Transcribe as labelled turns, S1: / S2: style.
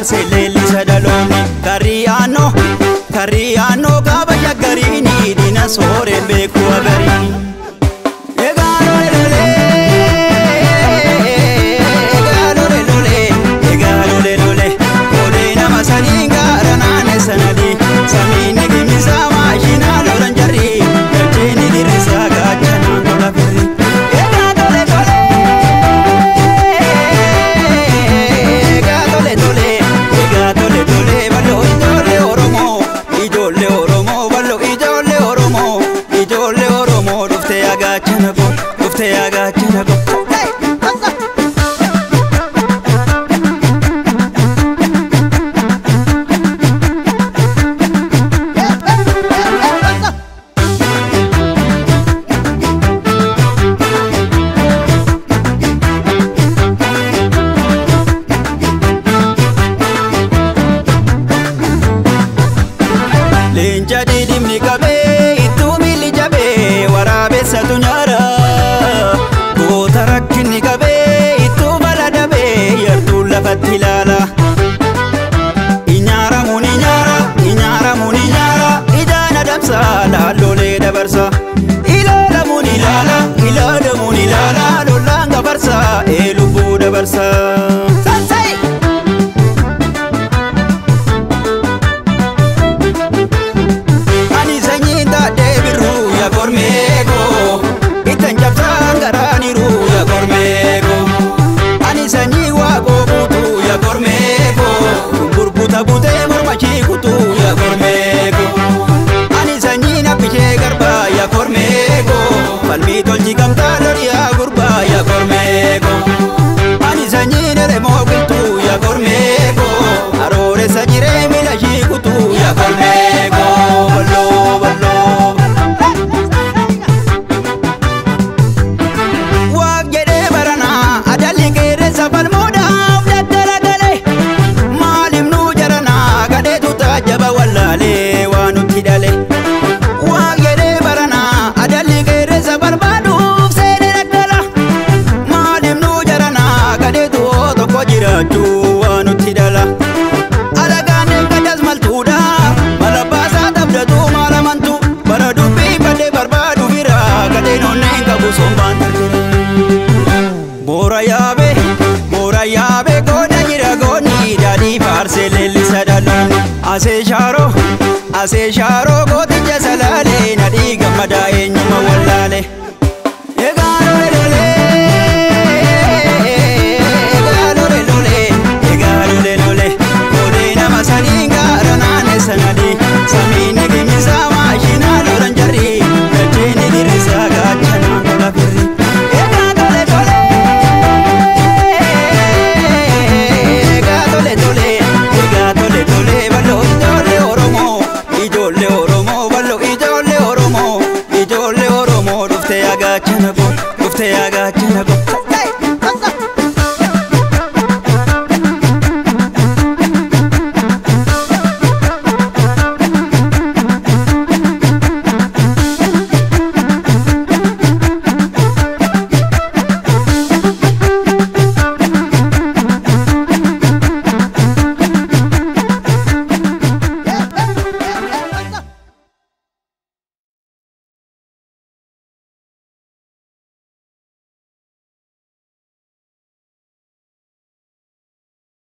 S1: faarsee leellisa dhaloonni kariyaanoo kariyaanoo kaaba shaggariini diina sooreen beekuu agarii. Egaa lole lole egaa lole lole egaa lole lole koodee nama sanii gaara naanne sanadii samiin gimisaa maashinaa lolan jarri galcheeni diriirsaa gaachanaan tola firri. Egaa tole tole egaa tole tole egaa tole tole bal'oo ijoollee Oromoo ijoollee Oromoo bal'oo ijoollee Oromoo ijoollee Oromoo dhuftee agaachana koo dhuftee agaachana koo. Leenca didimni qabee ittuu miilli jabee waraabessatu nyaara. Goota rakkinni qabee ittuu bala dabee yartuun lafatti ilaala. Inyaaramuun inyaara inyaaramuun inyaara ijaan adamsa laallolee dabarsa. Ilaalamuun ilaala ilaalamuun ilaala lollaan gabarsa ee lubbuu dabarsa. Sansai! Ani sanyiin taatee birruu yaa kormeekoo ittiin cabsaan garaaniiruu yaa kormeekoo ani sanyii waaqoo buutuu yaa kormeekoo burbuuta buutee mormachii kutuu yaa kormeekoo ani sanyii nabbishee garbaa yaa kormeekoo falmii tolchi gamtaa loliyaa gurbaa yaa kormeekoo ani sanyii neremoo qiltuu yaa kormeekoo arooressa jiree miila shii kutuu yaa kormeekoo balloo balloo. Waaq jedhee baranaa adalli qeerransa falmuudhaaf daggala galee maaliif nuu jaranaa gadheetu taajaba wallaalee waan nutti dhale. Waaq jedhee baranaa adalli qeerransa barbaaduuf seenee daggala maaliif nuu jaranaa gadheetu hoo tokko jiraachuu waan nutti dhala. Alagaan eeggatas maltuudha mala baasaa dhabdatu maala mantu bara dubbii badee barbaadu bira gadheen onneen qabu sombaan tartira. Boora yaabe boora yaabe goona jira goonni daadhii faarsee leellisa dhaloonni. Asee shaaroo asee shaaroo gooticha salaalee nadhii gammadaa eenyuma wallaale. Egaa lole lole egaa lole lole egaa lole lole koodee nama sanii gaara naanne sanadii samiin gimisaa maashinaa lolan jarri galcheeni diriirsaa gaachanaan tola firri. Egaa tole tole egaa tole tole egaa tole tole bal'oo ijoollee Oromoo ijoollee Oromoo bal'oo ijoollee Oromoo ijoollee Oromoo dhuftee agaachana koo dhuftee agaachana koo.